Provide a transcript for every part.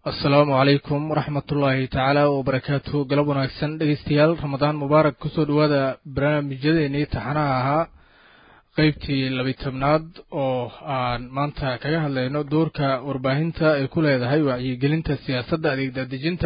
asalaamu calaykum waraxmatullaahi tacaala wabarakaatu galab wanaagsan dhegeystayaal ramadaan mubaarak kusoo dhowaada barnaamijyadeennii taxanaha ahaa qeybtii labi tobnaad oo aan maanta kaga hadlayno doorka warbaahinta ay ku leedahay wacyigelinta siyaasadda adeegdaadejinta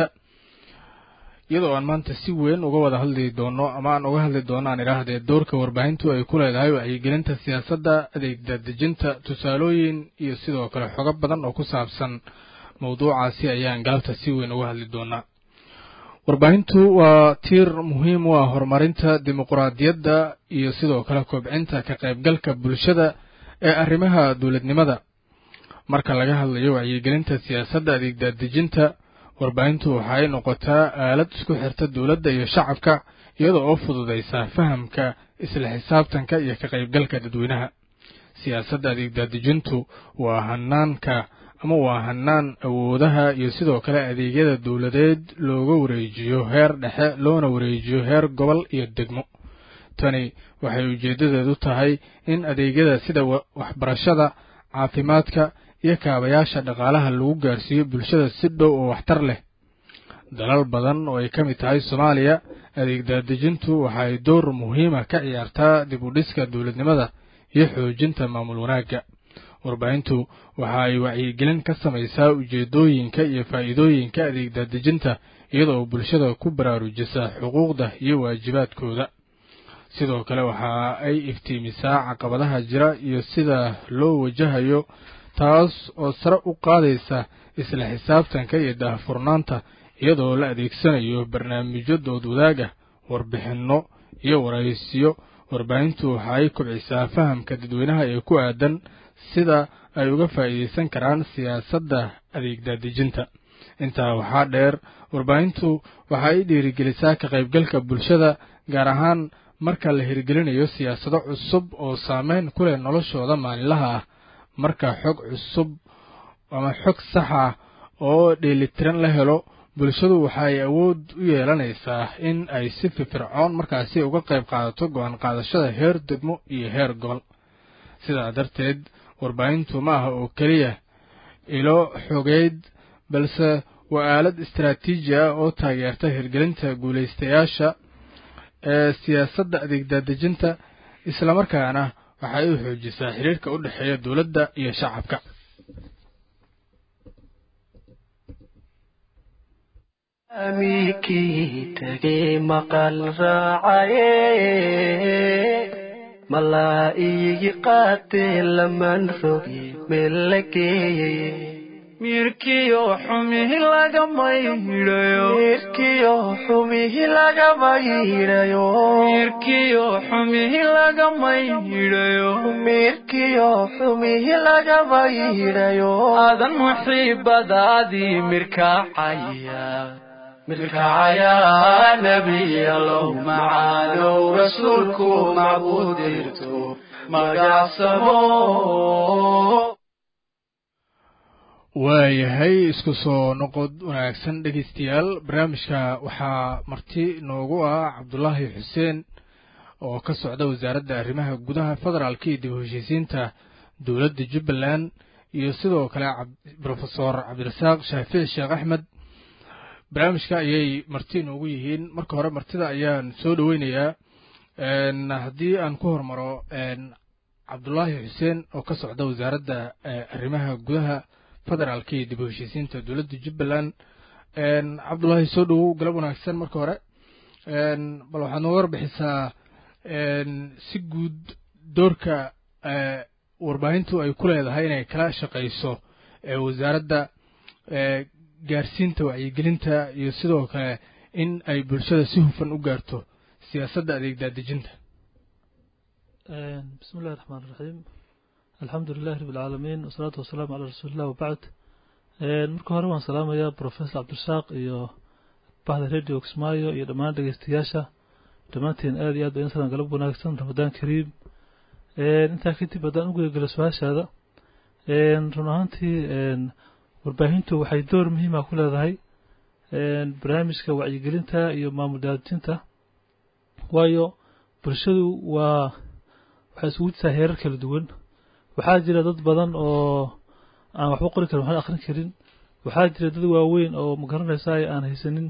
iyadoo aan maanta si weyn uga wada hadli doono ama aan uga hadli doono aan idhaahdee doorka warbaahintu ay ku leedahay wacyigelinta siyaasadda adeegdaadejinta tusaalooyin iyo sidoo kale xogo badan oo ku saabsan mawduucaasi ayaan galabta si weyn uga hadli doonaa warbaahintu waa tiir muhiim u ah horumarinta dimuquraadiyadda iyo sidoo kale kobcinta ka qaybgalka bulshada ee arrimaha dowladnimada marka laga hadlayo wacyigelinta siyaasadda adeegdaadejinta warbaahintu waxa ay noqotaa aalad isku xirta dowladda iyo shacabka iyadoo oo fududaysa fahamka isla xisaabtanka iyo ka qaybgalka dadweynaha siyaasadda adeegdaadejintu waa hanaanka ama waa hanaan awoodaha iyo sidoo kale adeegyada dowladeed looga wareejiyo heer dhexe loona wareejiyo heer gobol iyo degmo tani waxay ujeeddadeedu tahay in adeegyada sida waxbarashada caafimaadka iyo kaabayaasha dhaqaalaha lagu gaarsiiyo bulshada si dhow oo waxtar leh dalal badan oo ay ka mid tahay soomaaliya adeegdaadejintu waxa ay door muhiima ka ciyaartaa dib u dhiska dowladnimada iyo xoojinta maamul wanaagga warbaahintu waxa ay wacyigelin ka samaysaa ujeeddooyinka iyo faa'iidooyinka adeegdaadejinta iyadoo bulshada ku baraarujisa xuquuqda iyo waajibaadkooda sidoo kale waxa ay iftiimisaa caqabadaha jira iyo sida loo wajahayo taas oo sare u qaadaysa isla xisaabtanka iyo daahfurnaanta iyadoo la adeegsanayo barnaamijyo dood wadaag ah warbixinno iyo waraysiyo warbaahintu waxa ay kobcisaa fahamka dadweynaha ee ku aadan sida ay uga faa'iidaysan karaan siyaasadda adeegdaadejinta intaa waxaa dheer warbaahintu waxa ay dhiirigelisaa ka qaybgalka bulshada gaar ahaan marka la hirgelinayo siyaasado cusub oo saameyn ku leh noloshooda maalinlaha ah marka xog cusub ama xog sax ah oo dheelitiran la helo bulshadu waxa ay awood u yeelanaysaa in ay si firfircoon markaasi uga qayb qaadato go-aan qaadashada heer degmo iyo heer gobol sidaa darteed warbaahintu ma aha oo keliya ilo xogeyd balse waa aalad istaraatiiji ah oo taageerta hirgelinta guulaystayaasha ee siyaasadda adeegdaadejinta islamarkaana waxa ay u xoojisaa xiriirka u dhexeeya dowladda iyo shacabka amikii tegey maqal raacaye malaa igi qaatee laman rogi meel la geeyey mirkiyo xumihi lagama yidhayo mirkiyo xumihi lagama yidhayo mirkiyo xumihi lagama yidhayo mirkiyo xumihi lagama yidhayo adan muxiibadaadii mirkacaya mirkacaya nebiyalow macaanow rasuulku macbuudirto magacsamo waayahay isku soo noqod wanaagsan dhegeystayaal barnaamijka waxaa marti noogu ah cabdulaahi xuseen oo ka socda wasaaradda arrimaha gudaha federaalka iyo dib u heshiisiinta dowladda jubbaland iyo sidoo kale brofesor cabdirasaaq shaafici sheekh axmed barnaamijka ayay marti noogu yihiin marka hore martida ayaan soo dhoweynayaa haddii aan ku hormaro cabdulaahi xuseen oo ka socda wasaaradda arrimaha gudaha federaalka iyo dib u heshiisiinta dowladda jubbaland cabdulaahi soo dhowow galab wanaagsan marka hore bal waxaad nooga warbixisaa si guud doorka warbaahintu ay ku leedahay inay kala shaqayso wasaaradda gaarsiinta wacyigelinta iyo sidoo kale in ay bulshada si hufan u gaarto siyaasadda adeegdaadejinta bismi illahi raxmaan iraxiim alxamdu lilahi rabi alcaalamiin wasalaatu wasalaamu calaa rasuuliillah wabacd marka hore waan salaamayaa professor cabdirasaaq iyo bahda radio kismaayo iyo dhammaan dhegeystayaasha dhammaanteen aad iyo aad ba insalan galab wanaagsan ramadaan kariim intaa kadib haddaan u gudagelo su-aashaada run ahaantii warbaahintu waxay door muhiima ku leedahay barnaamijka wacyigelinta iyo maamul daadijinta waayo bulshadu waa waxay isugu jirtaa heerar kala duwan waxaa jira dad badan oo aan waxba qori karin waxna akhrin karin waxaa jira dad waaweyn oo magaranaysa aan haysanin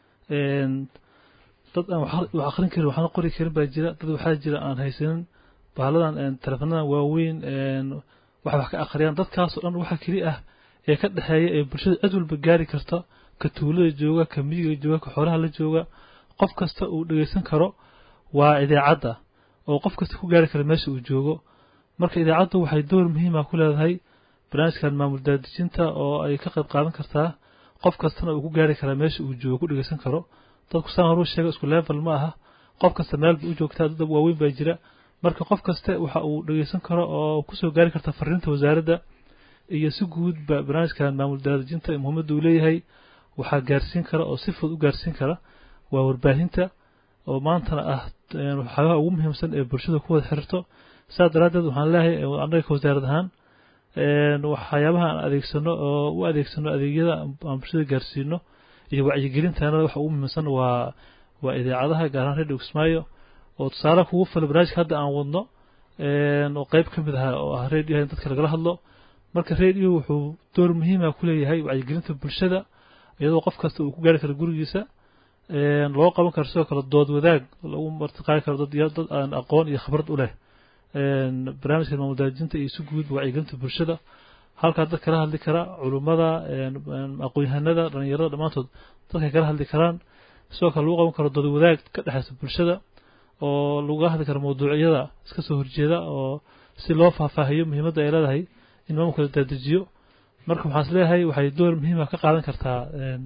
dad aan wax akrin karin waxna qori karin baa jira dad waxaa jira aan haysanin bahaladan teleefanadan waaweyn wax wax ka akhriyaan dadkaasoo dhan waxa keli ah ee ka dhexeeya ee bulshada cid walba gaari karta ka tuulada jooga ka miyiga jooga ka xoolaha la jooga qof kasta uu dhegeysan karo waa idaacadda oo qof kasta ku gaari kara meesha uu joogo marka idaacaddu waxay door muhiima ku leedahay barnaamijkan maamul daadejinta oo ay ka qayb qaadan kartaa qof kastana uu ku gaari karaa meesha uu joogo ku dhegeysan karo dadku saan horuu sheega isku level ma aha qof kasta meel bay u joogtaa dad waaweyn baa jira marka qof kaste waxa uu dhegeysan karo oo kusoo gaari karta fariinta wasaaradda iyo si guudba barnaamijkan maamul daadejinta muhiimadda uu leeyahay waxaa gaarsiin kara oo si fudud u gaarsiin kara waa warbaahinta oo maantana ah waxyaabaha ugu muhiimsan ee bulshada ku wada xiriirto saas daraaddeed waxaan leeyahay annaga ka wasaarad ahaan waxyaabaha aan adeegsano oo u adeegsano adeegyada aan bulshada gaarsiino iyo wacyigelintaana waxa ugu muhiimsan waa waa idaacadaha gaar ahaan radio kismaayo oo tusaale kugu fila barnaamijka hadda aan wadno oo qayb ka mid aha oo ah radioha in dadka lagala hadlo marka radio wuxuu door muhiima ku leeyahay wacyigelinta bulshada iyadoo qof kasta uu ku gaari karo gurigiisa loo qaban karo sidoo kale dood wadaag lagu martiqaadi karo dad dad aan aqoon iyo khibrad u leh barnaamijka maamul daajinta iyo si guud wacyigelinta bulshada halkaa dad kala hadli kara culummada aqoon-yahanada dhalinyarada dhammaantood dadkay kala hadli karaan sidoo kale lagu qaban karo dood wadaag ka dhexeysa bulshada oo laga hadli karo mawduucyada iska soo horjeeda oo si loo faahfaahiyo muhiimadda ay leedahay in maamulka la daadejiyo marka waxaan is leeyahay waxay door muhiima ka qaadan kartaa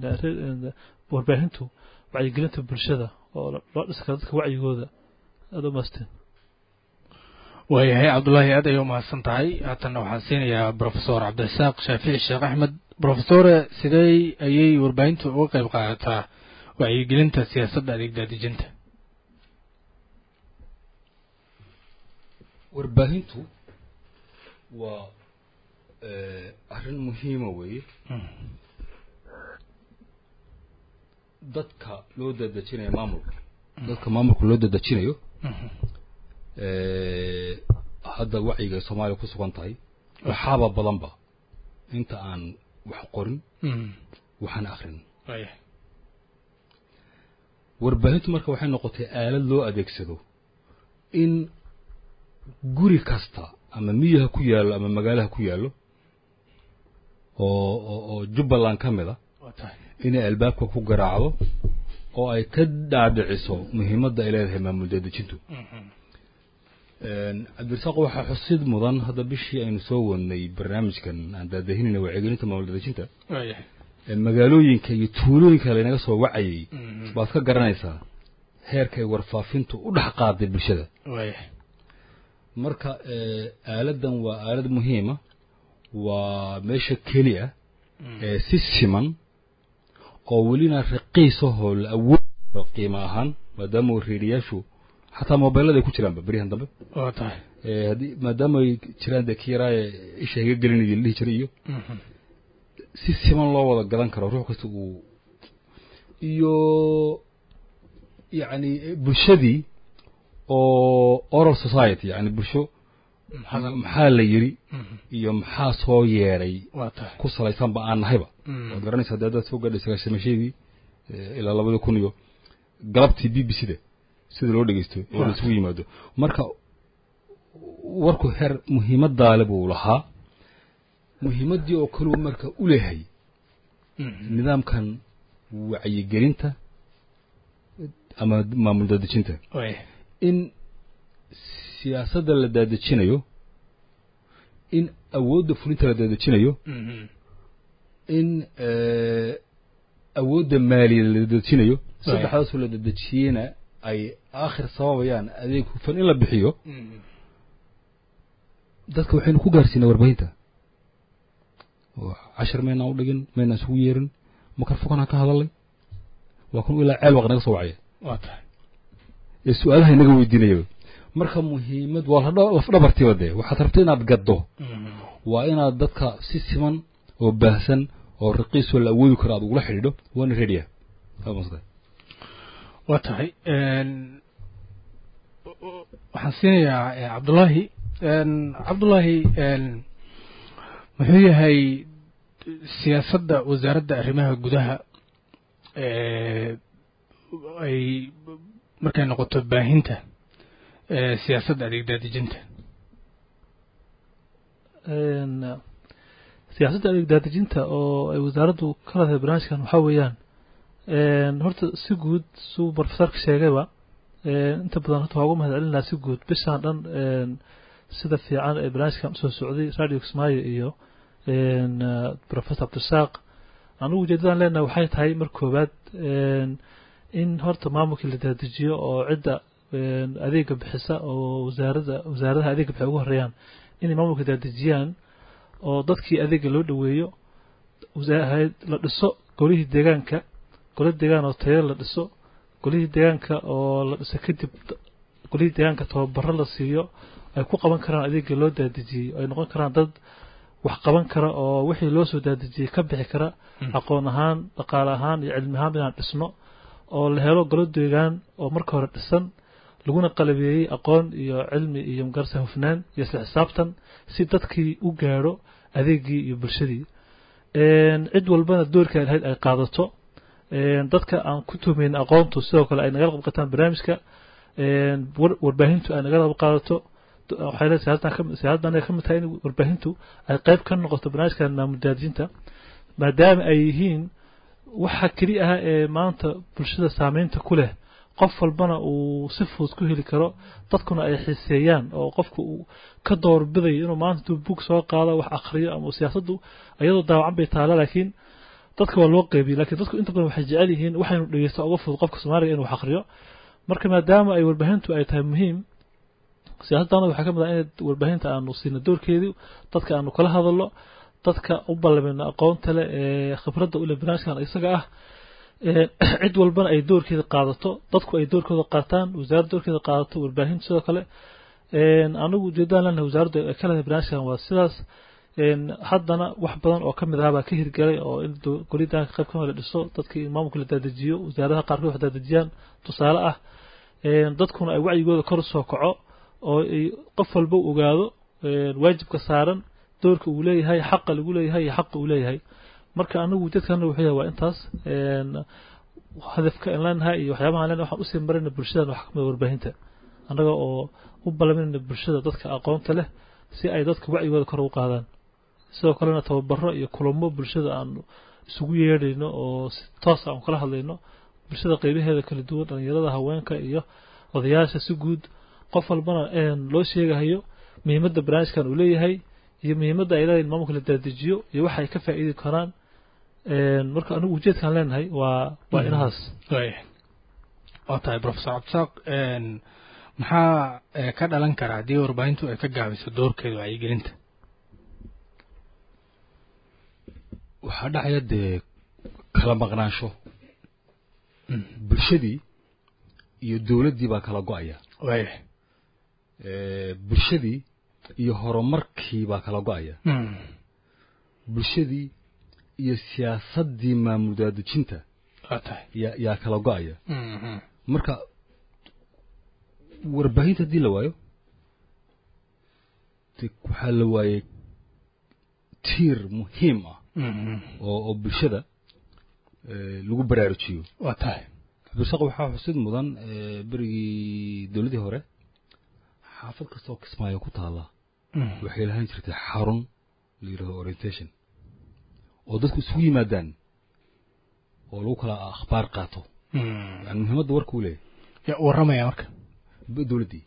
warbaahintu wacyigelinta bulshada oo loo dhisi karo dadka wacyigooda aada u maasteen waayahay cabdullaahi aad ayay umahadsan tahay haatanna waxaan siinayaa brofesor cabdirasaaq shaafici sheekh axmed brofesore sidee ayay warbaahintu uga qayb qaadataa wacyigelinta siyaasadda adeeg daadejinta warbaahintu waa arrin muhiima weeye dadka loo dadejinayo maamulka dadka maamulka loo dadejinayo hadda wacyiga soomaaliya ku sugan tahay waxaaba badanba inta aan wax qorin waxaan akrin warbaahintu marka waxay noqotay aalad loo adeegsado in guri kasta ama miyaha ku yaallo ama magaalaha ku yaallo oo oo jubbaland ka mid a inay albaabka ku garaacdo oo ay ka dhaadhiciso muhiimadda ay leedahay maamul daadejintu cabdirasaaq waxaa xusid mudan hadda bishii aynu soo wadnay barnaamijkan aan daadahinayna wacyigelinta maamul daadejinta magaalooyinka iyo tuulooyinka laynaga soo wacayay baad ka garanaysaa heerka ay warfaafintu u dhex qaaday bulshada marka aaladdan waa aalad muhiima waa meesha keli ah ee si siman oo welina raqiisahoo la awood qiimo ahaan maadaama reediyaashu xataa mobeelada ay ku jiraanba beryahan dambe haddii maadaama ay jiraan dee kiyaraaye isha higa gelinaya la dhihi jiray iyo si siman loo wada gadan karo ruux kasta uu iyo yacni bulshadii oo oral society yani bulsho maxaa la yiri iyo maxaa soo yeedhay ku salaysanba aan nahayba waad garanaysaa dee dad soo gaadhay sagaashamashadii ilaa labada kun iyo galabtii b b c da sida loo dhegeysto oo la isugu yimaado marka warku heer muhiimadaale buu lahaa muhiimaddii oo kaleu marka u leehay nidaamkan wacyigelinta ama maamul daadejinta in siyaasadda la daadejinayo in awoodda fulinta la daadejinayo in awoodda maaliya la daadejinayo saddexdaasoo la daadejiyeyna ay aakhir sababayaan adeeg hufan in la bixiyo dadka waxaynu ku gaarsiinay warbaahinta cashar maynaan u dhigin maynaan isugu yeerin makarfokanaan ka hadalay waa kun ilaa ceel waq naga soo wacaya ee su-aalaha inaga weydiinayaba marka muhiimad waa lafdhabartiiba dee waxaad rabta inaad gaddo waa inaad dadka si siman oo baahsan oo raqiisoo la awoodi karo aad ugula xidhiidho waana redia waa tahay waxaan siinayaa cabdullaahi cabdullaahi muxuu yahay siyaasadda wasaaradda arrimaha gudaha ay markay noqoto baahinta siyaasadda adeeg daadejinta siyaasadda adeeg daadejinta oo ay wasaaraddu ka leedahay barnaamijkan waxaa weeyaan horta si guud suu profesorka sheegayba inta badan horta waa ugu mahad celin lahaa si guud bishaan dhan sida fiican ee barnaamijkan usoo socday radio kismaayo iyo professor cabdirasaaq anugu ujeedadan leenahay waxay tahay mar koowaad in horta maamulkii la dadejiyo oo cidda adeega bixisa oo wasaaradda wasaaradaha adeega bixi ugu horeeyaan inay maamulka dadejiyaan oo dadkii adeega loo dhoweeyo la dhiso golihii deegaanka golo deegaan oo tayo la dhiso golihii deegaanka oo la dhiso kadib golihii deegaanka tababaro la siiyo ay ku qaban karaan adeega loo daadejiyey ay noqon karaan dad wax qaban kara oo wixii loo soo daadejiyey ka bixi kara aqoon ahaan dhaqaale ahaan iyo cilmi ahaan inaan dhisno oo la helo golo deegaan oo marka hore dhisan laguna qalabeeyey aqoon iyo cilmi iyo magarsa hufnaan iyo isla xisaabtan si dadkii u gaadho adeegii iyo bulshadii cid walbana doorka ay lahayd ay qaadato dadka aan ku tuhmayn aqoontu sidoo kale ay nagala qabqataan barnaamijka warbaahintu ay nagala qayb qaadato waxay leedahay siyaasaddan ay ka mid tahay in warbaahintu ay qayb ka noqoto barnaamijkan maamul daadijinta maadaama ay yihiin waxa keli ah ee maanta bulshada saameynta ku leh qof walbana uu si fudud ku heli karo dadkuna ay xiiseeyaan oo qofku uu ka doorbidayo inuu maanta intuu bug soo qaado wax akhriyo ama siyaasaddu iyadoo daawacan bay taala laakiin dadka waa loo qeybiye lakiin dadku inta badan waxay jecel yihiin waxaynu dhegeysta uga fudud qofka soomaaliga inuu wax akhriyo marka maadaama ay warbaahintu ay tahay muhiim siyaasaddaana waxaa ka mid ah in warbaahinta aanu siino doorkeedii dadka aanu kala hadalno dadka u ballamino aqoonta leh ee khibradda u leh barnaamijkan isaga ah cid walbana ay doorkeeda qaadato dadku ay doorkooda qaataan wasaaradda doorkeeda qaadato warbaahinta sidoo kale anigu ujeedaan leenahay wasaaraddu ay ka leedahay barnaamijkan waa sidaas haddana wax badan oo ka mid ahaa baa ka hirgalay oo in golidaanka qayb kamid la dhiso dadkii in maamulka la daadajiyo wasaaradaha qaarkood wax daadajiyaan tusaale ah dadkuna ay wacyigooda kor usoo kaco oo ay qof walba ogaado waajibka saaran doorka uu leeyahay xaqa lagu leeyahay iyo xaqa uu leeyahay marka anagu ujeedkana wuxuu yahay waa intaas hadafka aan leenahay iyo waxyaabaha leenahay waxaan usii marayna bulshadan wax kamid warbaahinta annaga oo u ballaminayna bulshada dadka aqoonta leh si ay dadka wacyigooda kor u qaadaan sidoo kalena tababaro iyo kulamo bulshada aan isugu yeedhayno oo si toos aan kala hadlayno bulshada qeybaheeda kala duwan dhalinyarada haweenka iyo odayaasha si guud qof walbana loo sheegahayo muhiimadda barnaamijkan uu leeyahay iyo muhiimadda ay leedahay in maamulka la daadajiyo iyo waxa ay ka faa'iidi karaan marka anigu ujeedkaan leenahay waa waa inahaas waa tahay professor cabdisaaq maxaa ka dhalan kara haddii warbaahintu ay ka gaabiso doorkeeda wacyigelinta waxaa dhacaya dee kala maqnaansho bulshadii iyo dowladdii baa kala go-aya waaya bulshadii iyo horumarkii baa kala go-aya bulshadii iyo siyaasaddii maamul daadejinta waa tahay yaa yaa kala go-aya marka warbaahinta haddii la waayo de waxaa la waayey tiir muhiim ah oo oo bulshada lagu baraarujiyo waa tahay cabdirasaaq waxaa xusid mudan berigii dowladdii hore xaafad kastoo kismaayo ku taalla waxay lahaan jirtay xarun la yidhahdo orientation oo dadku isugu yimaadaan oo lagu kala akhbaar qaato yani muhiimadda warka u leeyahay yaa warramaya marka dowladdii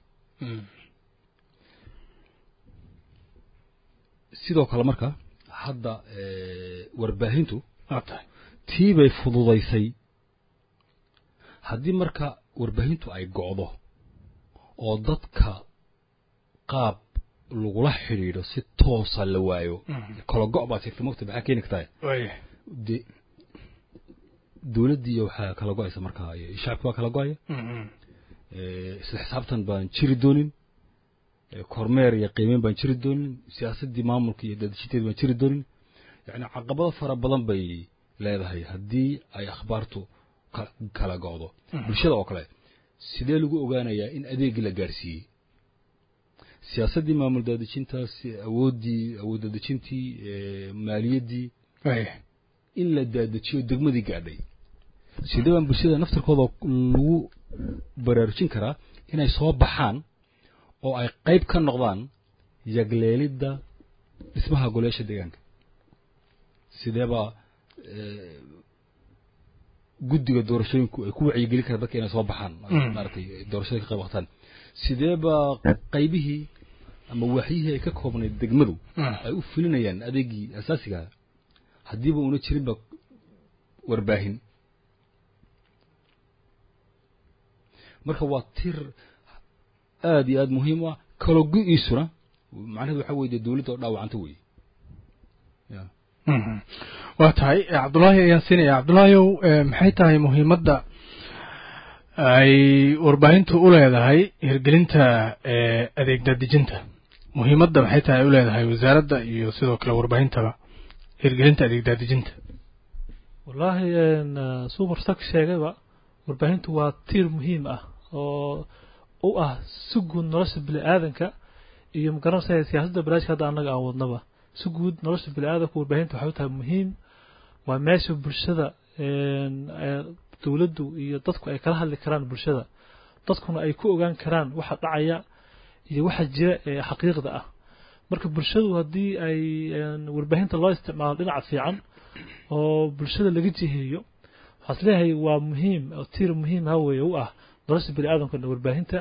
sidoo kale marka hadda warbaahintu waa tahay tii bay fududaysay haddii marka warbaahintu ay go'do oo dadka qaab lagula xidhiidho si toosa la waayo kala go' baa sheegtay mogta maxaa keeni kartaa waaya de dowladdii waxaa kala go'aysa markaa iyo shacabki waa kala go'aya isla xisaabtan baan jiri doonin kormeer iyo qiimeyn baan jiri doonin siyaasaddii maamulka iyo daadashinteedi baan jiri doonin yacni caqabado fara badan bay leedahay haddii ay akhbaartu kala go'do bulshada oo kale sidee lagu ogaanayaa in adeegii la gaarsiiyey siyaasaddii maamul daadejintaas awooddii awood daadejintii maaliyaddii in la daadajiyo degmadii gaadhay sidee baan bulshada naftirkooda lagu baraarujin karaa inay soo baxaan oo ay qayb ka noqdaan yagleelidda dhismaha goleyaasha deegaanka sideebaa guddiga doorashooyinku ay ku wacyigelin karaan dadka inay soo baxaan maaragtay doorashada ka qayb qaataan sideebaa qaybihii ama waaxyihii ay ka koobnayd degmadu ay u fulinayaan adeegii asaasigaa haddiiba una jirinba warbaahin marka waa tir aada iyo aada muhiim u ah kaloo go-iisuna macnahedu waxa weye dee dawladda oo dhaawacanta wey ya waa tahay cabdullaahi ayaan siinaya cabdullaahiyow maxay tahay muhiimadda ay warbaahintu u leedahay hirgelinta adeeg daadejinta muhiimadda maxay tahay ay u leedahay wasaaradda iyo sidoo kale warbaahintaba hirgelinta adeeg daadejinta wallaahi suu marsak sheegayba warbaahintu waa tiir muhiim ah oo u ah si guud nolosha bini aadanka iyo magaranaysa siyaasadda baraajka hadda annaga aan wadnaba si guud nolosha bini aadanka warbaahinta waxay u tahay muhiim waa meesha bulshada dowladdu iyo dadku ay kala hadli karaan bulshada dadkuna ay ku ogaan karaan waxa dhacaya iyo waxa jira ee xaqiiqda ah marka bulshadu haddii ay warbaahinta loo isticmaalo dhinaca fiican oo bulshada laga jiheeyo waxaas leeyahay waa muhiim oo tiir muhiim ha weeye u ah nolosha bini aadamka warbaahinta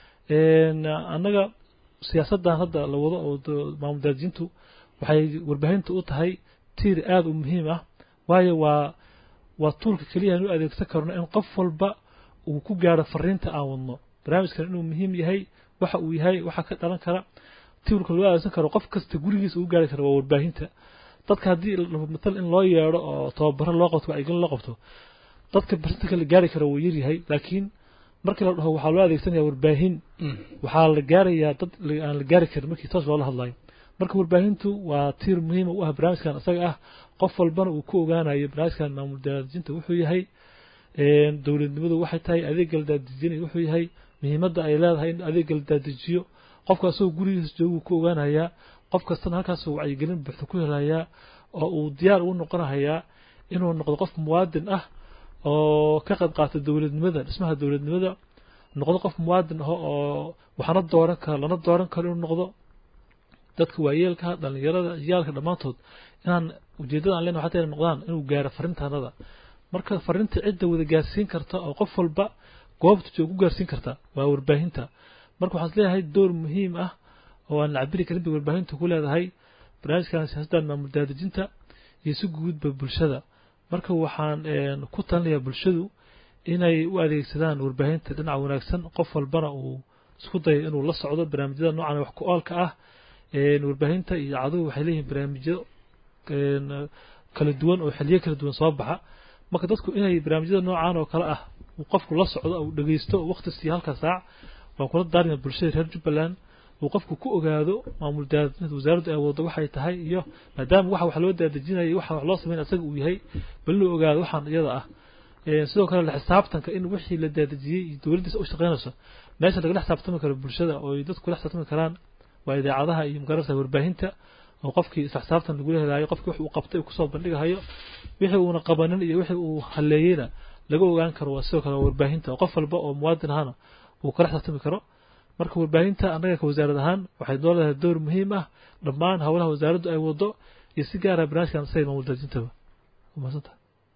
annaga siyaasaddan hadda la wado oo maamul daadijintu waxay warbaahinta u tahay tiir aada u muhiim ah waayo waa waa tuulka keliya aan u adeegsan karno in qof walba uu ku gaaro fariinta aan wadno barnaamijkan inuu muhiim yahay waxa uu yahay waxa ka dhalan kara tiwlka loo adeegsan karo qof kasta gurigiisa uu gaari karo waa warbaahinta dadka haddii matal in loo yeedho oo tababaro loo qabto wacyigelin loo qabto dadka barsinta la gaari karo wuu yaryahay laakiin markii la dhaho waxaa loo adeegsanaya warbaahin waxaa la gaarayaa dad aan la gaari karin markii toos loola hadlayo marka warbaahintu waa tiir muhiima u ah barnaamijkan isaga ah qof walbana uu ku ogaanayo barnaamijkan maamul daadejinta wuxuu yahay dowladnimadu waxay tahay adeegga la daadejinay wuxuu yahay muhiimadda ay leedahay in adeegga la daadajiyo qofka asagoo gurigiisa jooguu ku ogaanayaa qof kastana halkaasuu wacyigelin buuxda ku helayaa oo uu diyaar ugu noqonahayaa inuu noqdo qof muwaadin ah oo ka qayb qaata dowladnimada dhismaha dowladnimada noqdo qof muwaadin ah oo waxna dooran karo lana dooran karo inuu noqdo dadka waayeelka dhalinyarada ciyaalka dhammaantood inaan ujeeddada aan leenahay xataa inay noqdaan inuu gaaro fariintaanada marka fariinta cidda wada gaarsiin karta oo qof walba goobta joog ku gaarsiin karta waa warbaahinta marka waxaan leeyahay door muhiim ah oo aan la cabiri karin bay warbaahintu ku leedahay barnaamijkan siyaasaddan maamul daadejinta iyo si guudba bulshada marka waxaan ku talinayaa bulshadu inay u adeegsadaan warbaahinta dhinaca wanaagsan qof walbana uu isku dayo inuu la socdo barnaamijyada noocan wax ku oolka ah warbaahinta iyo caduhu waxay leeyihiin barnaamijyo kala duwan oo xiliyo kala duwan soo baxa marka dadku inay barnaamijyada noocan oo kale ah uu qofku la socdo uu dhageysto waqti siiyo halka saac waan kula daarina bulshada reer jubbaland uu qofku ku ogaado maamul daadejinta wasaaraddu ay wado waxay tahay iyo maadaama waxa wax loo daadejinayo waxa wax loo sameyn asaga uu yahay bal inuu ogaado waxaan iyada ah sidoo kale la xisaabtanka in wixii la daadejiyey iyo dowladdiisa u shaqeynayso meesha lagala xisaabtami karo bulshada oo ay dadku kula xisaabtami karaan waa idaacadaha iyo magaranaysa warbaahinta oo qofkii isla xisaabtan lagula helaayo qofkii wax uu qabtay uu kusoo bandhigahayo wixii uuna qabanin iyo wixii uu halleeyeyna laga ogaan karo waa sidoo kale warbaahinta oo qof walba oo muwaadin ahana uu kala xisaabtami karo marka warbaahinta annaga ka wasaarad ahaan waxay noo leedahay door muhiim ah dhammaan howlaha wasaaraddu ay wado iyo si gaara barnaamijkan say maamul daajintaba umadsanta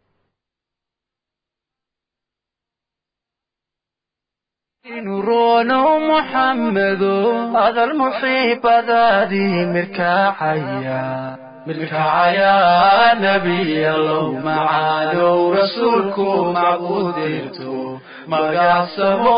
nurono muxamedo adal muxiibadaadii mirkaacaya mirkacaya nebiyalow macaalow rasuulku macbuudirto magacsamo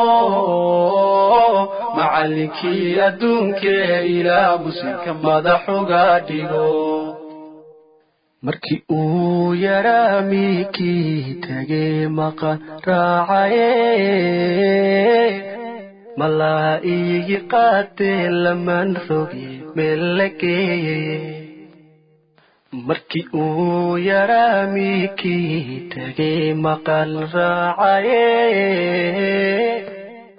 macallinkii adduunkee ilaa muslimka madaxuga dhigo markii uu yaraa miikii tegey maqan raacaye malaa iigi qaatee laman rogi meel la geeyeye markii uu yaraa miikii tegey maqan raacaye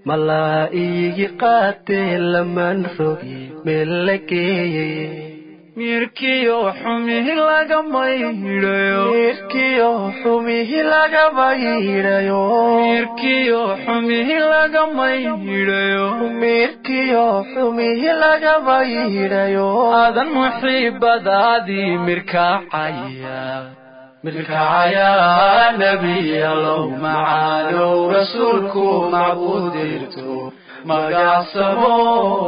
malaa iigi qaatee laman rogi meel la geeyeye mirkiyo xumihi laga maydhayo mirkiyo xumihi laga maydhayo mirkiyo xumihi laga maydhayo mirkiyo xumihi laga maydhayo aadan muxiibadaadii mirkacaya mirkacaya nebiyalow macaanow rasuulku macbuudirto magacsamo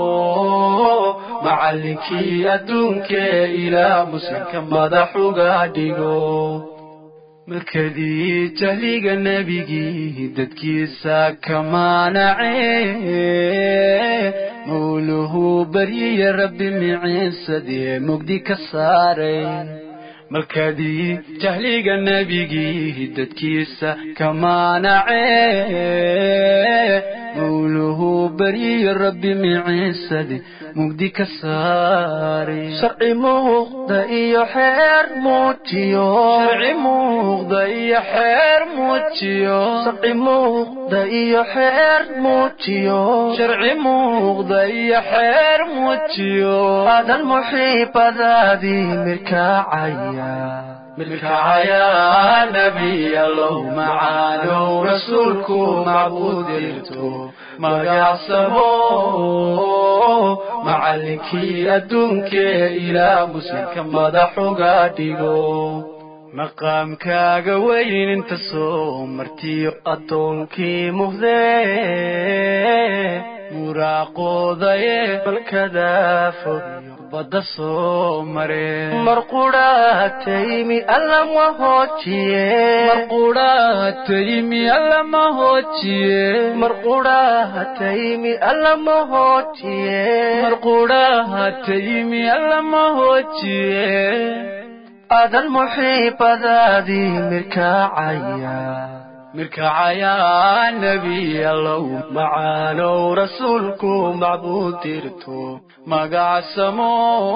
macallinkii adduunkee ilaa muslimka madax uga dhigo markadii jahliga nebigii dadkiisa ka maanace mawluhu baryiya rabbi miciisadee mugdi ka saaray markadii jahliga nebigii dadkiisa ka maanace mawluhu baryiya rabbi miciisade mugdi ka saaray sharci muuqda iyo xeer muujiyo sharci muuqda iyo xeer muujiyo sharci muuqda iyo xeer muujiyo sharci muuqda iyo xeer muujiyo aadan muxiibadaadii mirkacaya mirkacaya nebiyalow macaanow rasuulku macbuudirto magacsamo macallinkii adduunkee ilaa muslimka madax uga dhigo maqaamkaaga weyn inta soo martiyo addoonkii muhdee muraaqoodaye balkadaa fogiyo badda soo mareen mar qudhaataymi allama hoojiye mar qudhaataymi allama hoojiye mar qudhaataymi allama hoojiye mar qudhaataymi allama hoojiye aadan muxiibadaadii mirkacaya mirkacaya nebiyalow macaanow rasuulku macbuudirto magacsamo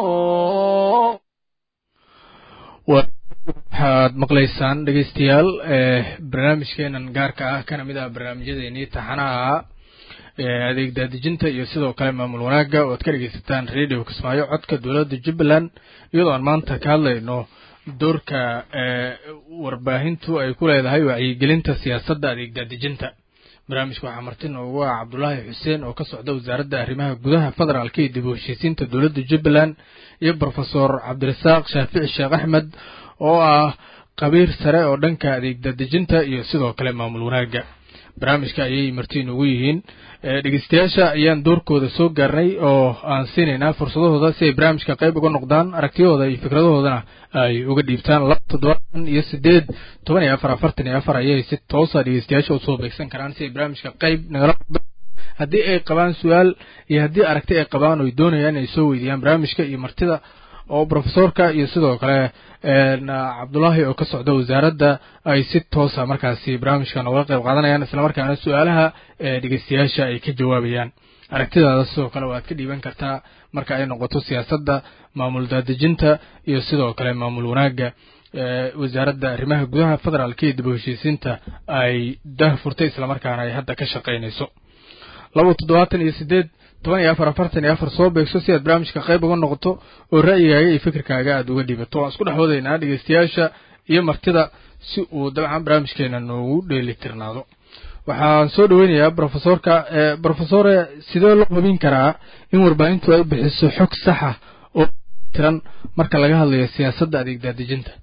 waxaad maqlaysaan dhegeystayaal barnaamijkeenan gaarka ah kana mid ah barnaamijyadeenii taxanaha adeeg daadejinta iyo sidoo kale maamul wanaagga oo ad ka dhegeysataan radio kismaayo codka dowladda jubbaland iyadoo aan maanta ka hadlayno doorka warbaahintu ay ku leedahay wacyigelinta siyaasadda adeeg daadejinta barnaamijka waxaa marti noogu ah cabdulaahi xuseen oo ka socda wasaaradda arrimaha gudaha federaalka iyo dib u heshiisiinta dowladda jubbaland iyo brofesor cabdirasaaq shaafici sheekh axmed oo ah qabiir sare oo dhanka adeeg daadejinta iyo sidoo kale maamul wanaagga barnaamijka ayay marti noogu yihiin dhegeystayaasha ayaan doorkooda soo gaarnay oo aan siinaynaa fursadahooda si ay barnaamijka qayb uga noqdaan aragtiyahooda iyo fikradahoodana ay uga dhiibtaan laba toddobaatan iyo sideed toban iyo afar afartan iyo afar ayay si toosa dhegeystayaasha usoo beegsan karaan si ay barnaamijka qayb nagala noqdaan haddii ay qabaan su-aal iyo haddii aragti ay qabaan oy doonayaan inay soo weydiiyaan barnaamijka iyo martida oo brofesorka iyo sidoo kale cabdulaahi oo ka socda wasaaradda ay si toosa markaasi barnaamijka nogala qayb qaadanayaan islamarkaana su-aalaha dhegeystayaasha ay ka jawaabayaan aragtidaada sidoo kale waad ka dhiiban kartaa marka ay noqoto siyaasadda maamul daadejinta iyo sidoo kale maamul wanaagga wasaaradda arrimaha gudaha federaalka iyo dib u heshiisiinta ay dah furtay islamarkaana ay hadda ka shaqaynayso laba toddobaatan iyo sideed toban iyo afar afartan iyo afar soo beegso si aad barnaamijka qayb uga noqoto oo ra'yigaaga iyo fikirkaaga aada uga dhiibato waan isku dhex wadaynaa dhegeystayaasha iyo martida si uu dabcan barnaamijkeena noogu dheelitirnaado waxaan soo dhaweynayaa brofesorka brofesore sidee loo hubin karaa in warbaahintu ay bixiso xog saxa oo tiran marka laga hadlayo siyaasadda adeeg daadejinta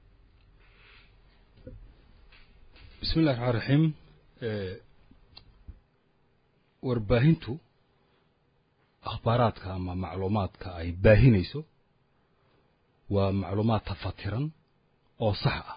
bismi illahi raxmaan raxiim warbaahintu akhbaaraadka ama macluumaadka ay baahinayso waa macluumaad tafatiran oo sax ah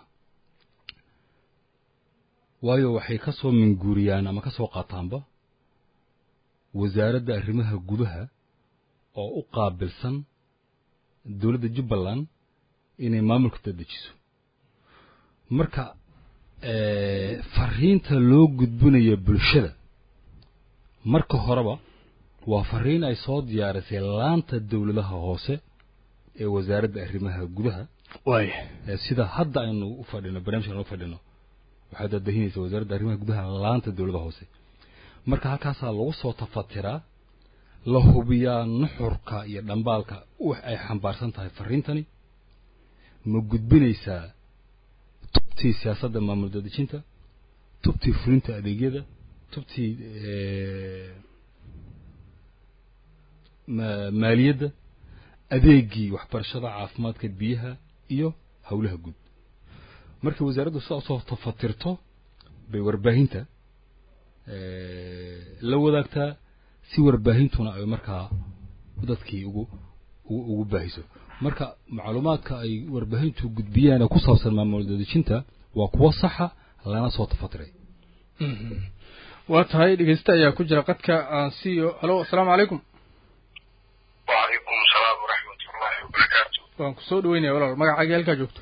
waayo waxay ka soo minguuriyaan ama ka soo qaataanba wasaaradda arrimaha gudaha oo u qaabilsan dowladda jubbaland inay maamulka dadejiso marka fariinta loo gudbinayo bulshada marka horeba waa fariin ay soo diyaarisay laanta dowladaha hoose ee wasaaradda arrimaha gudaha waaya sida hadda aynu u fadhino barnamijkan u fadhino waxay daadahinaysa wasaaradda arrimaha gudaha laanta dowladaha hoose marka halkaasaa lagu soo tafatiraa la hubiyaa nuxurka iyo dhambaalka wax ay xambaarsan tahay fariintani ma gudbinaysaa tubtii siyaasadda maamul dadejinta tubtii fulinta adeegyada tubtii maaliyadda adeegii waxbarashada caafimaadka biyaha iyo howlaha guud markay wasaaraddu sidaa usoo tafatirto bay warbaahinta la wadaagtaa si warbaahintuna ay markaa dadkii ugu ugu baahiso marka macluumaadka ay warbaahintu gudbiyaan ee ku saabsan maamul dadejinta waa kuwo saxa lana soo tafatiray waa tahay dhegeysta ayaa ku jira qadka aan siiyo halo asalaamu calaykum wacalaykum salaam waraxmat ullahi wabarakaatu waan ku soo dhaweynaya walaal magacaaga halkaa joogto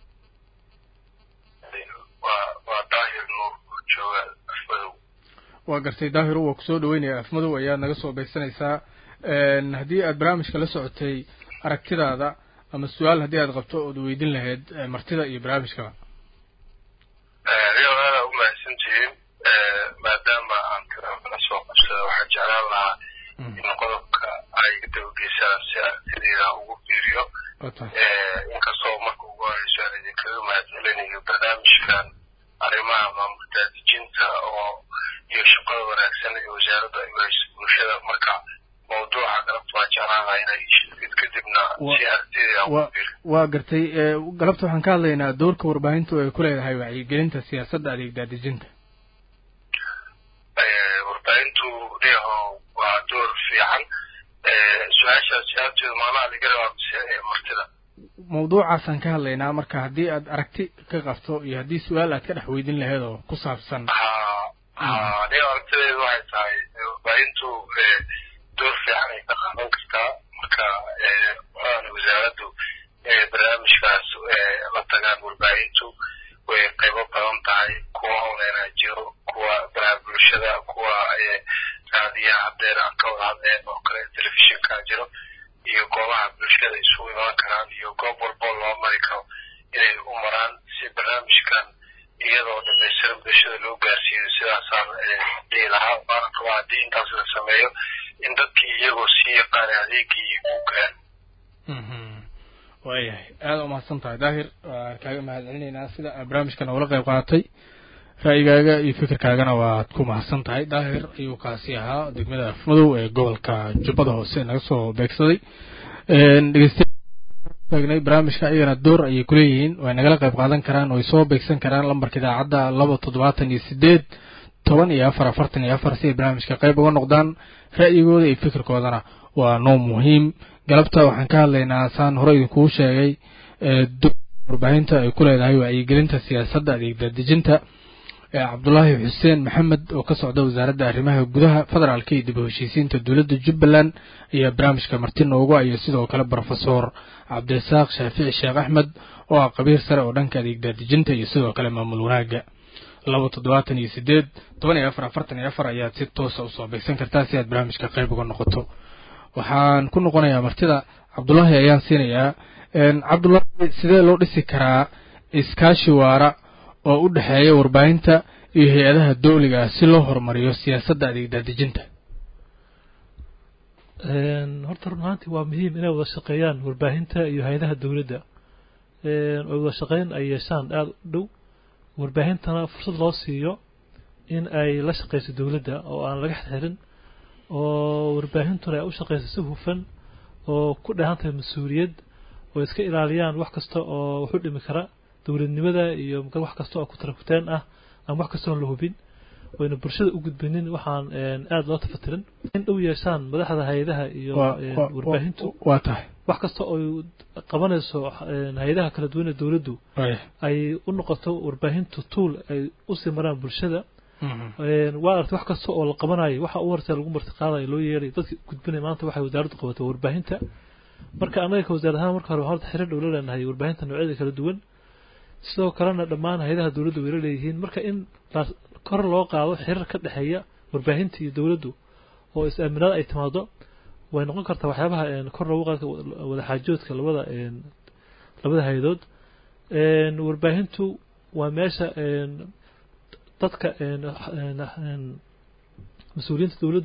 waa waa daahir nuur oo jooga afmadow waa gartay daahiru waa kusoo dhaweynaya afmadow ayaad naga soo beegsanaysaa haddii aad barnaamijka la socotay aragtidaada ama su-aal haddii aad qabto ood weydin lahayd martida iyo barnaamijkaba riyo aada u mahadsantihiin maadaama aan tiraala soo qabsada waxaan jeclaan lahaa in qodobka ay dabageysaan si aragtideeda ugu fiiriyo inkastoo marka ugu horeyso aan idinkaga mahadcelinayo barnaamijkan arrimaha maamul daadijinta oo iyo shaqada wanaagsan ee wasaaradda ay wahayso bulshada marka mawduuca galabta waa jeclaan lahaa inay sheegid kadibna si aragtideeda ugu fiiriyo waa gartay galabta waxaan ka hadlaynaa doorka warbaahintu ay ku leedahay wacyigelinta siyaasadda adeeg daadejinta warbaahintu leeho waa door fiican su-aashaas jawaabteedu maanaha laga rabaa mise martida mawduucaasaan ka hadlaynaa marka haddii aad aragti ka qabto iyo haddii su-aal aad ka dhex weydin lahayd oo ku saabsan ha ha aniga aragtideedu waxay tahay warbaahintu door fiican ay ka qaadan kartaa marka waxaana wasaaraddu barnaamijkaas la tagaan warbaahintu way qaybo badan tahay kuwa onlinea jiro kuwa baraha bulshada kuwa raadiyaha hadeer aan ka wada hadleen oo kale telefishinka jiro iyo goobaha bulshada isugu imaan karaan iyo goob walboo loo mari karo inay u maraan si barnaamijkan iyadoo dhamaystiran bulshada loo gaarsiiyo sidaasaan dhihi lahaa waana qabaa haddii intaas la sameeyo in dadkii iyagoo sii yaqaana adeegii uu gaaro waayahay aada umahadsan tahay daahir waan kaaga mahad celinaynaa sida barnaamijkan ugala qayb qaadatay ra'yigaaga iyo fikirkaagana waad ku mahadsan tahay daahir ayuu kaasi ahaa degmada afmadow ee gobolka jubbada hoose naga soo beegsaday dhegeystayagnay barnaamijka ayagana door ayay kuleeyihiin way nagala qayb qaadan karaan way soo beegsan karaan lambarka idaacadda laba toddobaatan iyo sideed toban iyo afar afartan iyo afar si ay barnaamijka qayb uga noqdaan ra'yigooda iyo fikirkoodana waa noo muhiim galabta waxaan ka hadlaynaa saan hore idinkugu sheegay warbaahinta ay ku leedahay wacyigelinta siyaasadda adeeg daadejinta cabdulaahi xuseen maxamed oo ka socda wasaaradda arrimaha gudaha federaalka iyo dib u heshiisiinta dowladda jubbaland ayaa barnaamijka marti noogu iyo sidoo kale brofesor cabdirasaaq shaafici sheekh axmed oo ah qabiir sare oo dhanka adeeg daadejinta iyo sidoo kale maamul wanaagga laba toddobaatan iyo sideed toban iyo afar afartan iyo afar ayaad si toosa usoo beegsan kartaa si aad barnaamijka qayb uga noqoto waxaan ku noqonayaa martida cabdulaahi ayaan siinayaa cabdulaahi sidee loo dhisi karaa iskaashi waara oo u dhexeeya warbaahinta iyo hay-adaha dowliga ah si loo horumariyo siyaasadda adeeg daadejinta horta run ahaantii waa muhiim inay wada shaqeeyaan warbaahinta iyo hay-adaha dowladda oy wada shaqeyn ay yeeshaan aada u dhow warbaahintana fursad loo siiyo in ay la shaqeyso dowladda oo aan laga xirxirin oo warbaahintuna ay u shaqeyso si hufan oo ku dheehan tahay mas-uuliyad oo iska ilaaliyaan wax kasta oo waxu dhimi kara dowladnimada iyo wax kasta oo kutarakuteen ah ama wax kasta oon la hubin wayna bulshada u gudbinin waxaan aada loo tafatirin in dhow yeeshaan madaxda hay-adaha iyo warbaahintu waa tahay wax kasta oo qabanayso hay-adaha kala duwan ee dowladdu ay u noqoto warbaahintu tuul ay usii maraan bulshada waa aragtay wax kasta oo la qabanayo waxa u horta lagu marti qaadayo loo yeeray dadka gudbinaya maanta waxay wasaaraddu qabato warbaahinta marka annaga ka wasaar ahaan marka hore horta xiriir dhow la leenahay warbaahinta noocyada kala duwan sidoo kalena dhammaan hay-adaha dowladdu way la leeyihiin marka in kor loo qaado xiriir ka dhexeeya warbaahinta iyo dowladdu oo is-aaminaad ay timaado way noqon kartaa waxyaabaha kor loogu qaadka wadaxaajoodka labada labada hay-adood warbaahintu waa meesha dadka mas-uuliyiinta dowladdu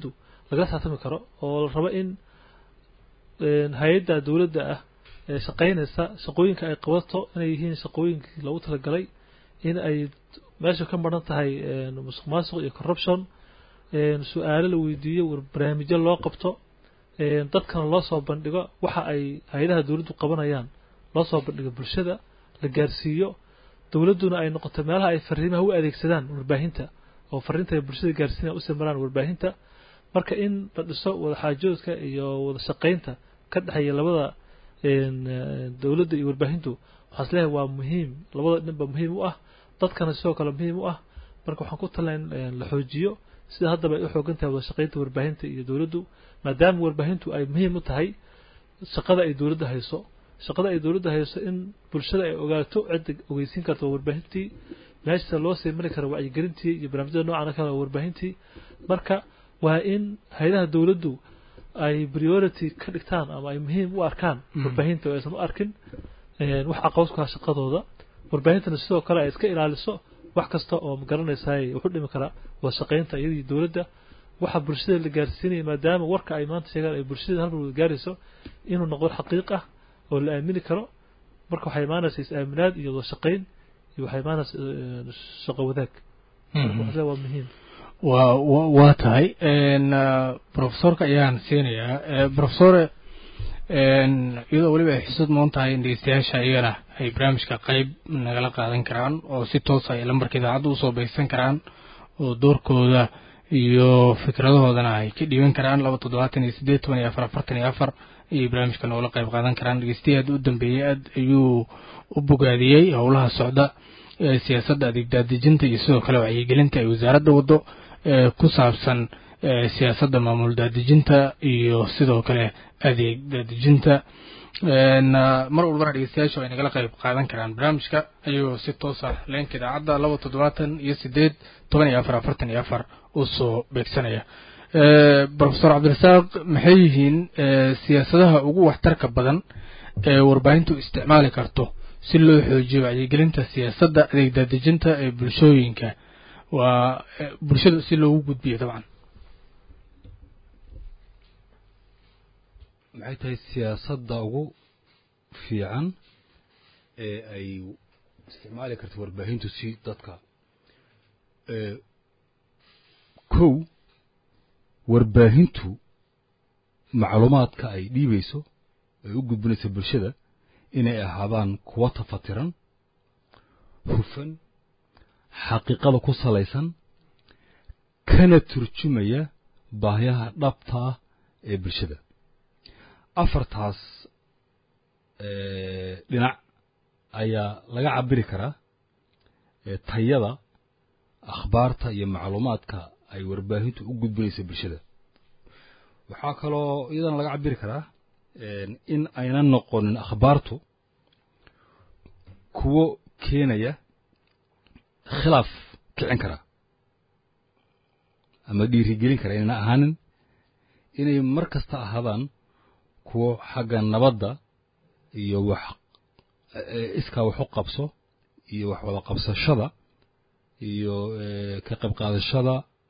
lagala saatami karo oo la rabo in hay-adda dowladda ah ee shaqaynaysa shaqooyinka ay qabato inay yihiin shaqooyinkii loogu talagalay in ay meesha ka maran tahay musuq maasuq iyo corruption su-aalo la weydiiyo barnaamijyo loo qabto dadkana loo soo bandhigo waxa ay hay-adaha dowladdu qabanayaan loo soo bandhigo bulshada la gaarsiiyo dowladduna ay noqoto meelaha ay fariimaha u adeegsadaan warbaahinta oo fariinta ay bulshada gaarsiinaya usii maraan warbaahinta marka in la dhiso wada xaajoodka iyo wada shaqaynta ka dhexeeya labada dowladda iyo warbaahintu waxaan isleeyahay waa muhiim labada dhinba muhiim u ah dadkana sidoo kale muhiim u ah marka waxaan ku talina in la xoojiyo sida haddaba ay u xoogan tahay wada shaqaynta warbaahinta iyo dowladdu maadaama warbaahintu ay muhiim u tahay shaqada ay dowladda hayso shaqada ay dowladda hayso in bulshada ay ogaato cidda ogeysiin karta warbaahintii meesha loo sii mari karo wacyigelintii iyo barnaamijyada noocan kale warbaahintii marka waa in hay-adaha dowladdu ay priority ka dhigtaan ama ay muhiim u arkaan warbaahinta oo aysan u arkin wax caqabad ku ah shaqadooda warbaahintana sidoo kale ay iska ilaaliso wax kasta oo magaranaysaay wuxu dhimi karaa wada shaqaynta iyadii dowladda waxa bulshada la gaarsiinaya maadaama warka ay maanta sheegaan ay bulshada halmar wada gaarayso inuu noqdo xaqiiq ah oo la aamini karo marka waxay imaanaysa is-aaminaad iyo wada shaqayn iyo waxay imaanaysa shaqo wadaag waa muhiim wa waa tahay profesorka ayaan siinayaa profesore iyadoo weliba ay xusud moon tahay in dhegeystayaasha iyagana ay barnaamijka qeyb nagala qaadan karaan oo si toosa ay lambarka idaacadda usoo beegsan karaan oo doorkooda iyo fikradahoodana ay ka dhiiban karaan laba toddobaatan iyo siddeed toban iyo afar afartan iyo afar ayay barnaamijka noogala qayb qaadan karaan dhegeystayi aad u dambeeyey aad ayuu u bogaadiyey howlaha socda ee siyaasadda adeeg daadejinta iyo sidoo kale wacyigelinta ay wasaaradda waddo ee ku saabsan siyaasadda maamul daadejinta iyo sidoo kale adeeg daadejinta mar walbana dhegeystayaashu ay nagala qayb qaadan karaan barnaamijka ayagoo si toosa leenka idaacadda laba toddobaatan iyo siddeed toban iyo afar afartan iyo afar usoo beegsanaya profesor cabdirasaaq maxay yihiin siyaasadaha ugu waxtarka badan ee warbaahintu isticmaali karto si loo xoojiyo wacyigelinta siyaasadda adeeg daadejinta ee bulshooyinka waa bulshada si loogu gudbiyo dabcan maxay tahay siyaasadda ugu fiican ee ay isticmaali karto warbaahintu si dadka kow warbaahintu macluumaadka ay dhiibayso ay u gudbinayso bulshada inay ahaadaan kuwa tafatiran hufan xaqiiqada ku salaysan kana turjumaya baahiyaha dhabta ah ee bulshada afartaas dhinac ayaa laga cabiri karaa tayada akhbaarta iyo macluumaadka ay warbaahintu u gudbinayso bulshada waxaa kaloo iyadana laga cabiri karaa in aynan noqonin akhbaartu kuwo keenaya khilaaf kicin kara ama dhiirigelin kara inayna ahaanin inay mar kasta ahaadaan kuwo xagga nabadda iyo wax iskaa wax u qabso iyo wax wada qabsashada iyo ka qayb qaadashada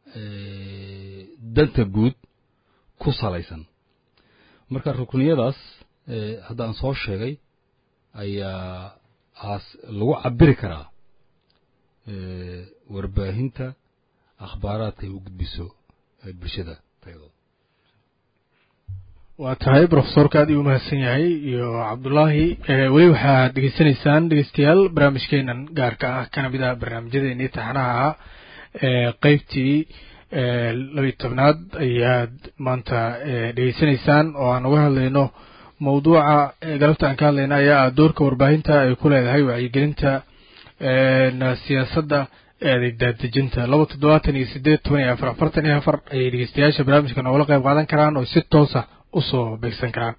danta guud ku salaysan marka rukniyadaas haddaan soo sheegay ayaa aas lagu cabiri karaa warbaahinta akhbaaraadka ay u gudbiso bulshada tayadooda waa tahay profesorka aad ii umahadsan yahay iyo cabdullaahi weli waxaad dhegeysanaysaan dhegeystayaal barnaamijkeenan gaarka ah kana mid ah barnaamijyadeennii taxanaha ahaa qeybtii labiyi tobnaad ayaad maanta dhegeysanaysaan oo aan uga hadlayno mawduuca galabta aan ka hadlayna ayaa ah doorka warbaahinta ay ku leedahay wacyigelinta siyaasadda ee adeeg daadejinta laba toddobaatan iyo siddeed toban iyo afar afartan iyo afar ayay dhegeystayaasha barnaamijka noogala qayb qaadan karaan oo si toosa usoo beegsan karaan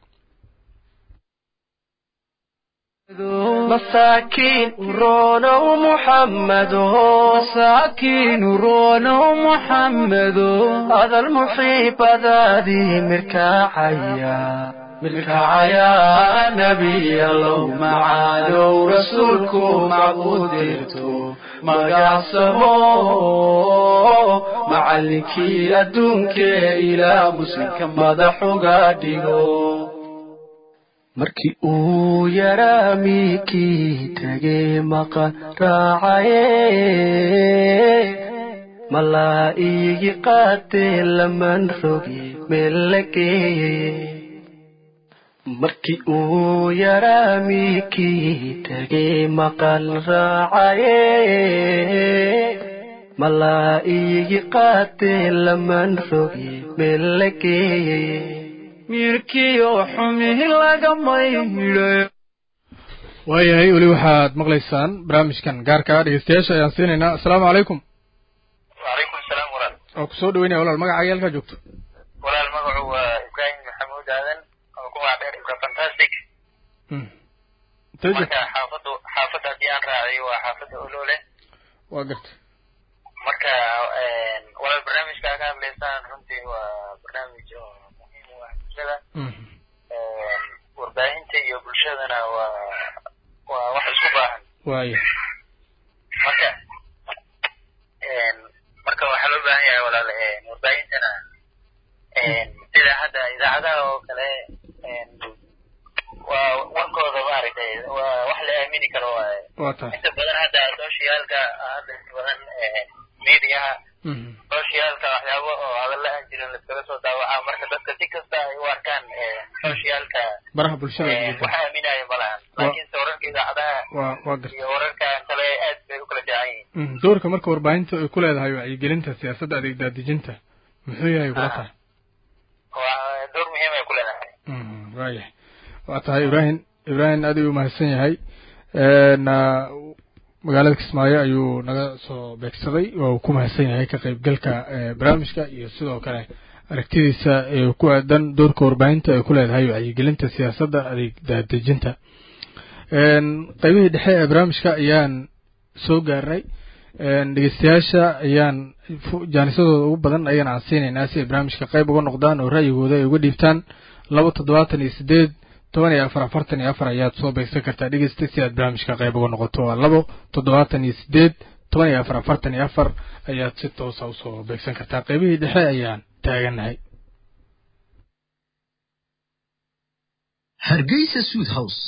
مساكين رونا محمد مساكين رونا محمد هذا المحيب ذادي مركاعيا بالكعيا نبي الله معادو رسولكم معبوديرتو مقاسمو مع macallinkii adduunkee ilaa muslimka madax uga dhigo markii uu yaraa miikii tegay maqan raacaye malaa iigi qaatee laman rogi meel la geeyey markii uu yaraa miikii tegay maqan raacaye malaa iigi qaatee laman rogi meel la geeyey miirkiyo xumihi lagama hidhayo waayahay weli waxaad maqlaysaan barnaamijkan gaarka ah dhegeystayaasha ayaan siinaynaa assalaamu calaykum wacalaykum salaam walaal oo kusoo dhaweynaya walaal magacaaga halkaa joogto walaal magacu waa ibraahim maxamuud aadan oo ku magac dheer ibra fantastic marka xaafaddu xaafadda haddii aan raacay waa xaafadda olole waa garta marka walaal barnaamijka ka hadlaysaan runtii waa barnaamij oo muhiim u ah bulshada warbaahinta iyo bulshadana waa waa wax isku baahan waaya marka marka waxaa loo baahan yahay walaal warbaahintana sida hadda idaacadaha oo kale waa warkooda maaragtay waa wax la aamini karo waaye waa tahay inta badan hadda socialka hadda inta badan mediaha socialka waxyaabo oo hadalla aan jirin laskaga soo daawacaa marka dadka si kasta ay u arkaan socialka baraha bulshada wax aaminaya ma lahan laakiinse wararka idaacadaha waa waa garta iyo wararka kale aad bay u kala fiican yihiin doorka marka warbaahinta ay ku leedahay wacyigelinta siyaasadda adeeg daadejinta muxuu yahay kula tahay waa door muhiim ay ku leedahay waayahay waa tahay ibraahim ibraahim aad ayuu umahadsan yahay na magaalada kismaayo ayuu naga soo beegsaday waa uu ku mahadsan yahay ka qaybgalka barnaamijka iyo sidoo kale aragtidiisa ee ku aadan doorka warbaahinta ay ku leedahay wacyigelinta siyaasadda adeeg daadejinta qaybihii dhexe ee barnaamijka ayaan soo gaarnay dhegeystayaasha ayaan jaanisadooda ugu badan ayaan aansiinaynaa si ay barnaamijka qayb uga noqdaan oo ra'yigooda ay uga dhiibtaan laba toddobaatan iyo sideed toban iyo afar afartan iyo afar ayaad soo beegsan kartaa dhegeysta si aad barnaamijka qayb uga noqoto waa labo toddobaatan iyo sideed toban iyo afar afartan iyo afar ayaad si toosa usoo beegsan kartaa qaybihii dhexe ayaan taagannahay hargeysa suud house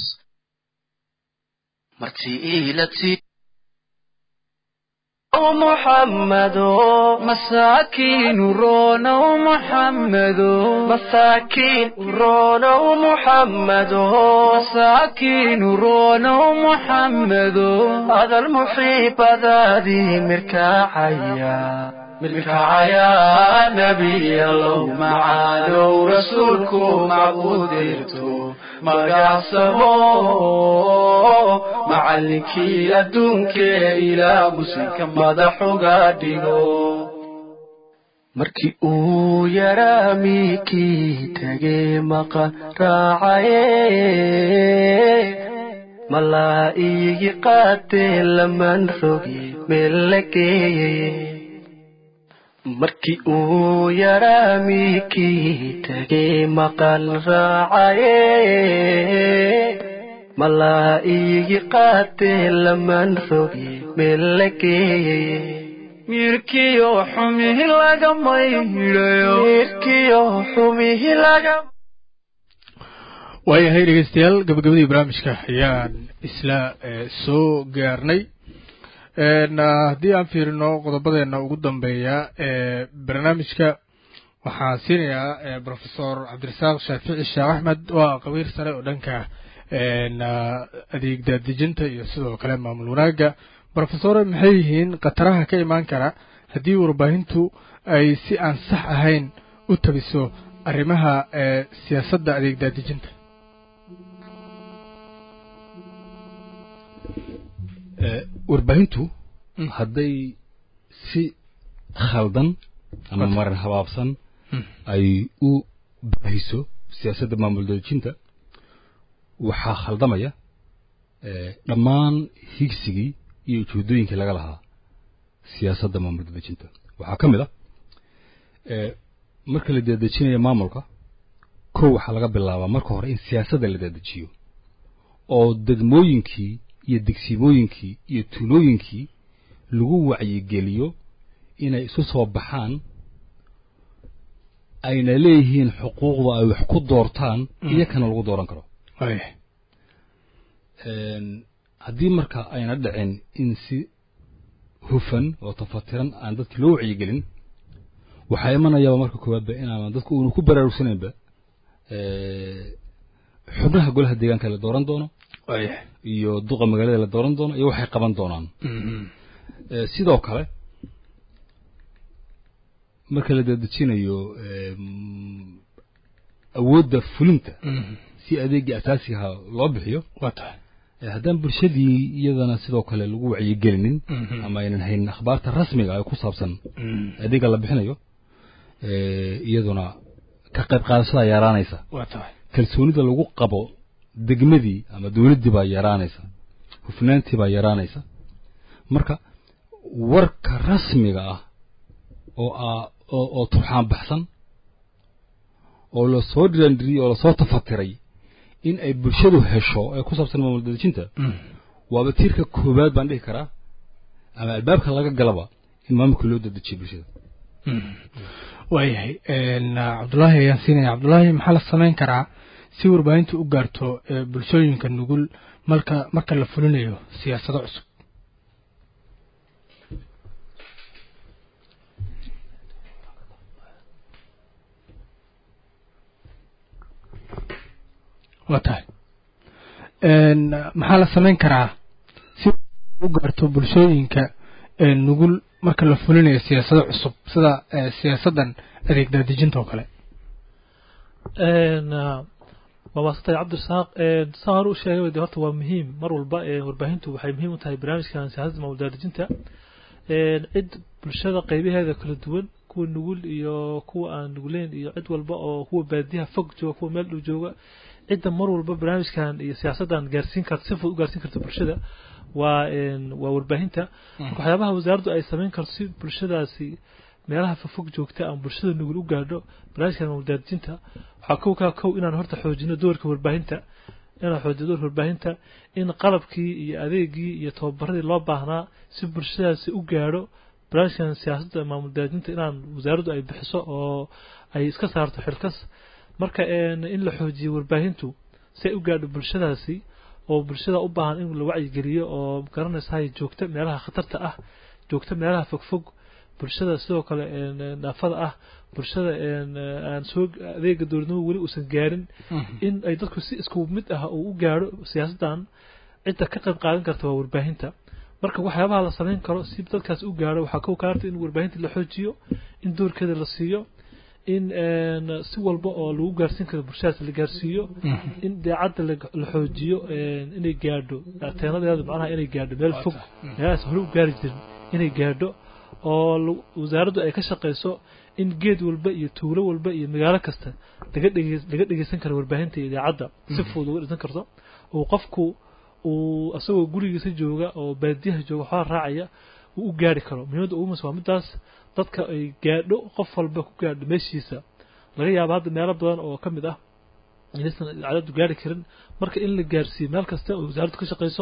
محمد مساكين رونا محمد مساكين رونا محمد مساكين رونا محمد هذا المحيب ذادي مركعيا مركعيا نبي الله معانو رسولكم معبوديرتو magacsamo macallinkii adduunkee ilaa muslimka madax uga dhigo markii uu yaraa miikii tegay maqan raacaye malaa iigi qaatee laman rogi meel la geeyey markii uu yaraa miikii tegay maqan raacaye malaa iigi qaatee laman rogi meel la geeyey miirkiyo xumihi lagama hidhayo mirkiyo xumihi laga waayahay dhegeystayaal gabagabadii barnaamijka ayaan isla soo gaarnay haddii aan fiirino qodobadeena ugu dambeeya ee barnaamijka waxaan siinayaa profesor cabdirasaaq shaafici sheekh axmed waa qabiir sare oo dhanka adeeg daadejinta iyo sidoo kale maamul wanaagga profesore maxay yihiin khataraha ka imaan kara haddii warbaahintu ay si aan sax ahayn u tabiso arrimaha siyaasadda adeeg daadejinta warbaahintu hadday si khaldan ama maran habaabsan ay u baahiso siyaasadda maamul daadejinta waxaa khaldamaya dhammaan higsigii iyo ujeedooyinkii laga lahaa siyaasadda maamul daadejinta waxaa ka mid ah marka la daadejinayo maamulka kow waxaa laga bilaabaa marka hore in siyaasadda la daadajiyo oo degmooyinkii iyo degsimooyinkii iyo tuulooyinkii lagu wacyigeliyo inay isu soo baxaan ayna leeyihiin xuquuqda ay wax ku doortaan iyo kana lagu dooran karo haddii marka ayna dhicin in si hufan oo tafatiran aan dadki loo wacyigelin waxaa imanayaaba marka koowaadba inaanan dadku uuna ku baraarugsanaynba xubnaha golaha deegaanka la dooran doono iyo duqa magaalada la dooran doono iyo waxay qaban doonaan sidoo kale marka la dadejinayo awoodda fulinta si adeegii asaasigaha loo bixiyo waa tahay haddaan bulshadii iyadana sidoo kale lagu wacyigelinin ama aynan haynin akhbaarta rasmiga ee ku saabsan adeega la bixinayo iyaduna ka qayb qaadashada yaraanaysa waa tahay kalsoonida lagu qabo degmadii ama dowladdii baa yaraanaysa hufnaantii baa yaraanaysa marka warka rasmiga ah oo oo oo turxaan baxsan oo lasoo dhiraandhiriyey oo lasoo tafatiray in ay bulshadu hesho ee ku saabsan maamul dadejinta waaba tiirka koowaad baan dhihi karaa ama albaabka laga galaba in maamulka loo dadejiyo bulshada waayahay cabdullaahi ayaan siinaya cabdullaahi maxaa la samayn karaa si warbaahinta u gaarto bulshooyinka nugul marka marka la fulinayo siyaasado cusub waa tahay maxaa la samayn karaa si u gaarto bulshooyinka nugul marka la fulinayo siyaasado cusub sida siyaasaddan adeeg daadejinta oo kale waa maasantay cabdirasaaq saan hore u sheegay de horta waa muhiim mar walba warbaahintu waxay muhiim u tahay barnaamijkan siyaasadda maamul daadejinta cid bulshada qaybaheeda kala duwan kuwa nugul iyo kuwa aan nuguleyn iyo cid walba oo kuwa baadiyaha fog jooga kuwa meel dhow jooga cidda mar walba barnaamijkan iyo siyaasaddan gaarsiin karta si fudud u gaarsiin karta bulshada waa waa warbaahinta marka waxyaabaha wasaaraddu ay samayn karto si bulshadaasi meelaha fofog joogta ama bulshada nugul u gaadho barnaamijkan maamuldaadijinta waxaa kow kaa kow inaan horta xoojino doorka warbaahinta inaan xoojino doorka warbaahinta in qalabkii iyo adeegii iyo tababaradii loo baahnaa si bulshadaasi u gaadho barnaamijkan siyaasadda maamuldaadijinta inaan wasaaraddu ay bixiso oo ay iska saarto xilkas marka in la xoojiyo warbaahintu si ay u gaadho bulshadaasi oo bulshada u baahan in la wacyigeliyo oo garanaysahay joogta meelaha khatarta ah joogta meelaha fogfog bulshada sidoo kale naafada ah bulshada aan soo adeega dowladnimo weli uusan gaarin in ay dadku si isku mid ah uu u gaadho siyaasaddan cidda ka qayb qaadan karta waa warbaahinta marka waxyaabaha la samayn karo si dadkaas u gaadho waxaa kow kaarta in warbaahinta la xoojiyo in doorkeeda la siiyo in si walba oo lagu gaarsiin karo bulshadaas la gaarsiiyo in daacadda la xoojiyo inay gaadho teenadeeda macnaha inay gaadho meel fog meelahaas hore u gaari jirin inay gaadho oo wasaaraddu ay ka shaqayso in geed walba iyo tuulo walba iyo magaalo kasta laga dhege laga dhegeysan karo warbaahinta iyo idaacadda si fudud uga dhegeysan karto oo qofku uu asagoo gurigiisa jooga oo baadiyaha jooga waxbaa raacaya uu u gaari karo muhiimadda ugu muhiimsan waa midaas dadka ay gaadho qof walba ku gaadho meeshiisa laga yaabo hadda meelo badan oo ka mid ah inaysan idaacaddu gaari karin marka in la gaarsiiyo meel kasta oo wasaaraddu ka shaqayso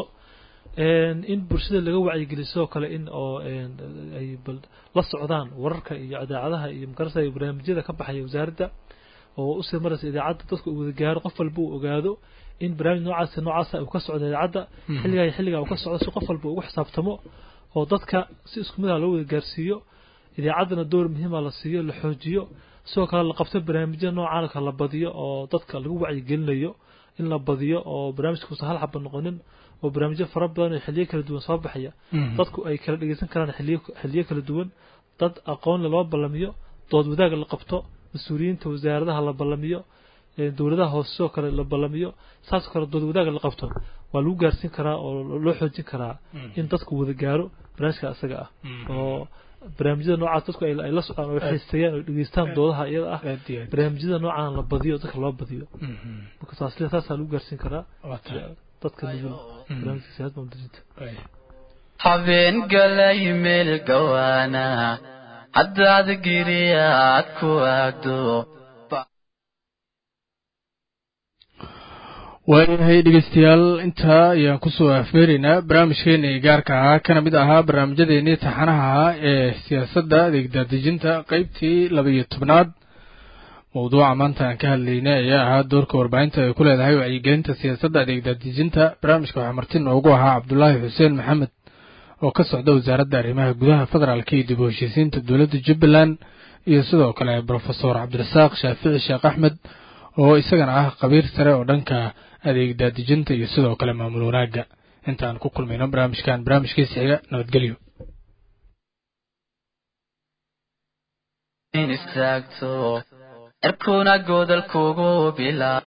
in bulshada laga wacyigeliyo sidoo kale in oo ay bal la socdaan wararka iyo idaacadaha iyo magarasa barnaamijyada ka baxaya wasaaradda oo usii maraysa idaacadda dadku uu wada gaaro qof walba uu ogaado in barnaamij noocaas noocaasa uu ka socdo idaacadda xilligaa iyo xilligaa uu ka socdo si qof walba ugu xisaabtamo oo dadka si isku mid ah loo wada gaarsiiyo idaacaddana door muhiima la siiyo la xoojiyo sidoo kale la qabto barnaamijyada noocaan kale la badiyo oo dadka lagu wacyigelinayo in la badiyo oo barnaamijkuusan hal xaba noqonin oo barnaamijyo fara badan oo xilliyo kala duwan soo baxaya dadku ay kala dhegeysan karaan xilliyo xilliyo kala duwan dad aqoon loo ballamiyo dood wadaag la qabto mas-uuliyiinta wasaaradaha la ballamiyo dowladaha hoose sidoo kale la ballamiyo saasoo kale dood wadaag la qabto waa lagu gaarsiin karaa oo loo xoojin karaa in dadku wada gaaro barnaamijka isaga ah oo barnaamijyada noocaas dadku ay la socdaan oo xiiseeyaan oo dhegeystaan doodaha iyada ah barnaamijyada noocaan la badiyo dadka loo badiyo marka taasle taasaa lagu gaarsiin karaa dadka nugul barnaamijka siyaasada mudajinta habeen galay meel gawaana haddaad giriyaad ku aagdo waayahay dhegeystayaal intaa ayaan kusoo afmeeraynaa barnaamijkeenii gaarka ahaa kana mid ahaa barnaamijyadeenii taxanaha ahaa ee siyaasadda adeeg daadejinta qeybtii laba iyo tobnaad mawduuca maanta aan ka hadlaynay ayaa ahaa doorka warbaahinta ay ku leedahay wacyigelinta siyaasadda adeegdaadejinta barnaamijka waxaa marti noogu ahaa cabdulaahi xuseen maxamed oo ka socda wasaaradda arrimaha gudaha federaalka iyo dib u heshiisiinta dowladda jubbaland iyo sidoo kale brofesor cabdirasaaq shaafici sheekh axmed oo isagana ah khabiir sare oo dhanka adeegdaadejinta iyo sidoo kale maamul wanaagga intaan ku kulmayno barnaamijkan barnaamijkiisa xiga nabadgelyo istaagto erkuna godolkugu bila